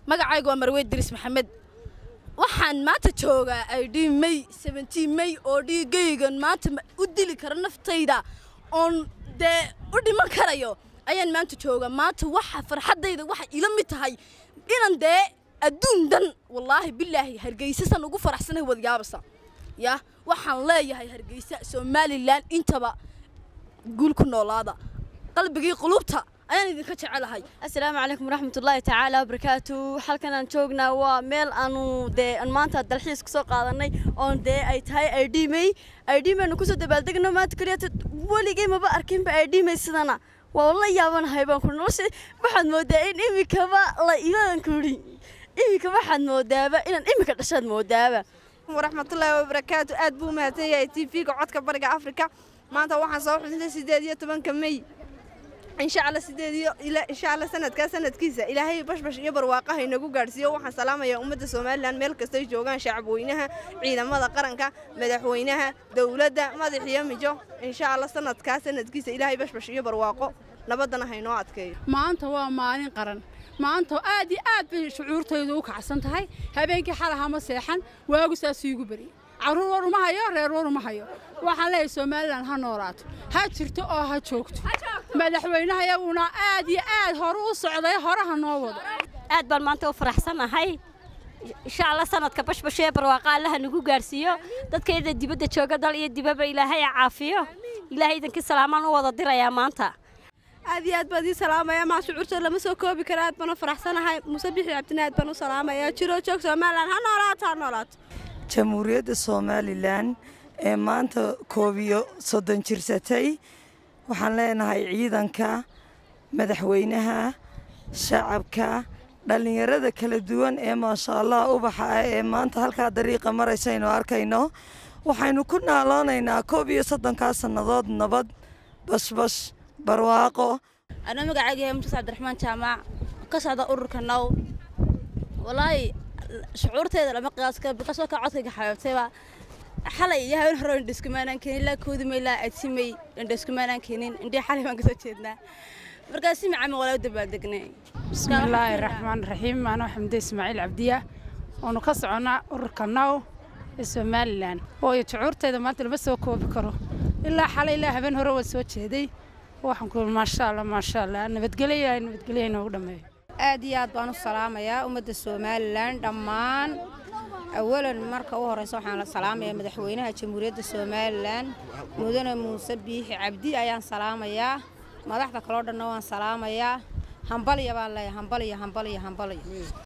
magacaygu waa marweyd diris maxamed waxaan maanta joogaa idh may seventeen may oo dhiigaygan maanta u dili karo naftayda oon dee u dhiman karayo ayaan maanta joogaa maanta waxa farxaddayda waxay ila mid tahay inan dee adduun dhan wallaahi bilaahi hargeysasan ugu faraxsanahay wadyaabasa ya waxaan leeyahay hargeysa somalilan intaba guul ku noolaada qalbigii qulubta ayaan idinka jecelahay assalaamu calaykum waraxmatullaahi tacaala wabarakaatu halkan aan joognaa waa meel aanu dee aan maanta dalxiis kusoo qaadanay oon dee ay tahay idmay idmaynu kusoo dabaaldegno maanta kaliya weligay maba arkinba idmay sidana waa la yaabanahay baan ku nolosha waxaad moodaa in imikaba la imadan kuri imika waxaad moodaaba inaan imika dhashaad moodaaba waraxmatullaahi wabarakaatu aad buu umahadsan yahay t v-ga codka bariga afrika maanta waxaan soo xusintay sideed iyo tobanka mey insha alla sideed iyo insha alla sanadkaa sanadkiisa ilaahay bashbash iyo barwaaqaha inagu gaadhsiiyo waxaan salaamayaa ummadda somalilan meel kastay joogaan shacabweynaha ciidamada qaranka madaxweynaha dowladda madax iyo mijo insha alla sanadkaa sanadkiisa ilaahay bashbash iyo barwaaqo nabadana haynoo adkeeyo maanta waa maalin qaran maanta aad iyo aad bay shucuurtaydu u kacsan tahay habeenkii xalaha ma seexan waagu saasuu igu beri carruur war uma hayo reer war uma hayo waxaan leeyahay somalilan ha noolaato ha jirto oo ha joogto madaxweynaha iyaguna aad iyo aad hore u socday hore ha noo wado aad baan maanta u faraxsanahay insha allah sanadka bashbashee barwaaqa allaha nagu gaarsiiyo dadkayda dibadda jooga dal iyo dibaba ilaahay caafiyo ilaahay idinkii salaamaan u wada dirayaa maanta aad iyo aad baan ii salaamaya maa shucuurta lama soo koobi kara aad baan u faraxsanahay muuse bixi cabdina aad baan u salaamaya jiro joog somalilan ha noolaato ha noolaato jamhuuriyadda somalilan ee maanta koob iyo soddon jirsatay waxaan leenahay ciidanka madaxweynaha shacabka dhallinyarada kala duwan ee maasha allah ubaxa ah ee maanta halkaa dariiqa maraysaynu arkayno waxaynu ku naaloonaynaa koob iyo soddonkaa sannadood nabad bashbash barwaaqo anaa magacayga yahay muuse cabdiraxmaan jaamac ka socda ururka now walaahi shucuurteeda lama qiyaas karo bikasoo ka codkayga xabeebtayba xalay iyo haween hore indhaskumaanaan keenin ilaa koodimay ilaa adsimay indhaskumaanaan keenin indhii xalay baan kasoo jeednaa markaas si macama walaa u dabaaldegnay bismillaahi raxmaan raxiim anoo xamde ismaaciil cabdiya oonu ka soconnaa ururka now ee somalilan waayo shucuurteeda maanta lama soo koobi karo ilaa xalay ilaa habeen hore waa soo jeeday waxaan ku maasha allah maasha allah nabadgelya nabadgelya inoogu dhammeeyo aad iyo aad baan u salaamayaa ummadda somalilan dhammaan awalan marka u horeysa waxaan la salaamayaa madaxweynaha jamhuuriyadda somalilan mudane muuse biixi cabdi ayaan salaamayaa madaxda kaloo dhanna waan salaamayaa hambalya baan leeyahay hambalya hambalya hambalya